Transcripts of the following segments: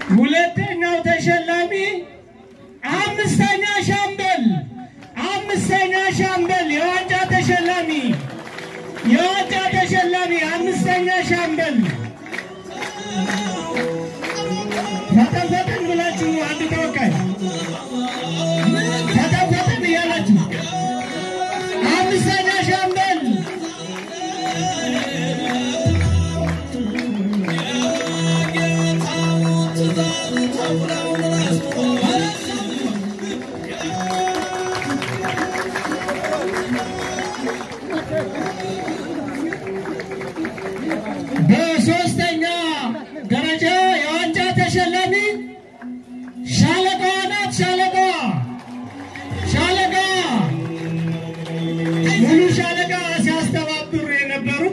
ሁለተኛው ተሸላሚ አምስተኛ ሻምበል አምስተኛ ሻምበል የዋንጫ ተሸላሚ የዋንጫ ተሸላሚ አምስተኛ ሻምበል ፈጠን ፈጠን ብላችሁ አንድ ተወካይ ፈጠን ፈጠን እያላችሁ አምስተኛ ሻምበል በሶስተኛ ደረጃ የዋንጫ ተሸላሚ ሻለቃዋ ናት። ሻለቃዋ ሻለቃዋ ሙሉ ሻለቃ ሲያስተባብሩ የነበሩት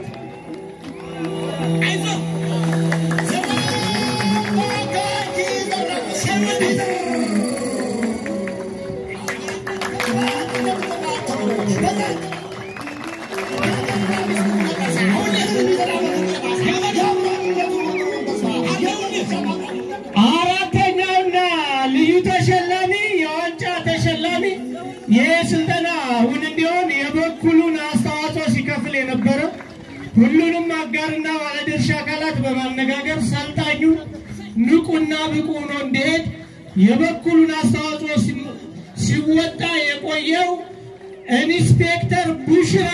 አራተኛውና ልዩ ተሸላሚ የዋንጫ ተሸላሚ ይህ ስልጠና እውን እንዲሆን የበኩሉን አስተዋጽኦ ሲከፍል የነበረ ሁሉንም አጋርና ባለድርሻ አካላት በማነጋገር ሰልጣኙ ንቁና ብቁ ሆኖ እንዲሄድ የበኩሉን አስተዋጽኦ ሲ- ሲወጣ የቆየው ኢንስፔክተር ቡሽራ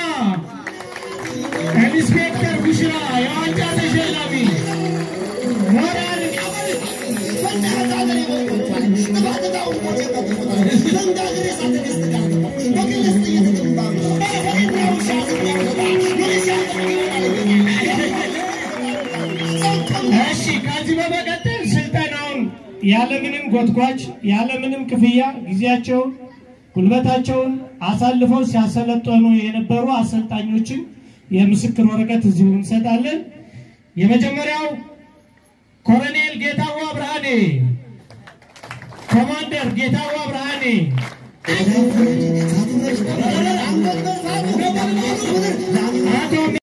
ኢንስፔክተር ቡሽራ የዋንጫ ተሸላሚ ሞራል እሺ ከዚህ በመቀጠል ስልጠናውን ያለምንም ጎትጓች ያለምንም ክፍያ ጊዜያቸውን ጉልበታቸውን አሳልፈው ሲያሰለጠኑ የነበሩ አሰልጣኞችን የምስክር ወረቀት እዚሁ እንሰጣለን። የመጀመሪያው ኮሎኔል ጌታዋ ብርሃኔ፣ ኮማንደር ጌታዋ ብርሃኔ፣ አቶ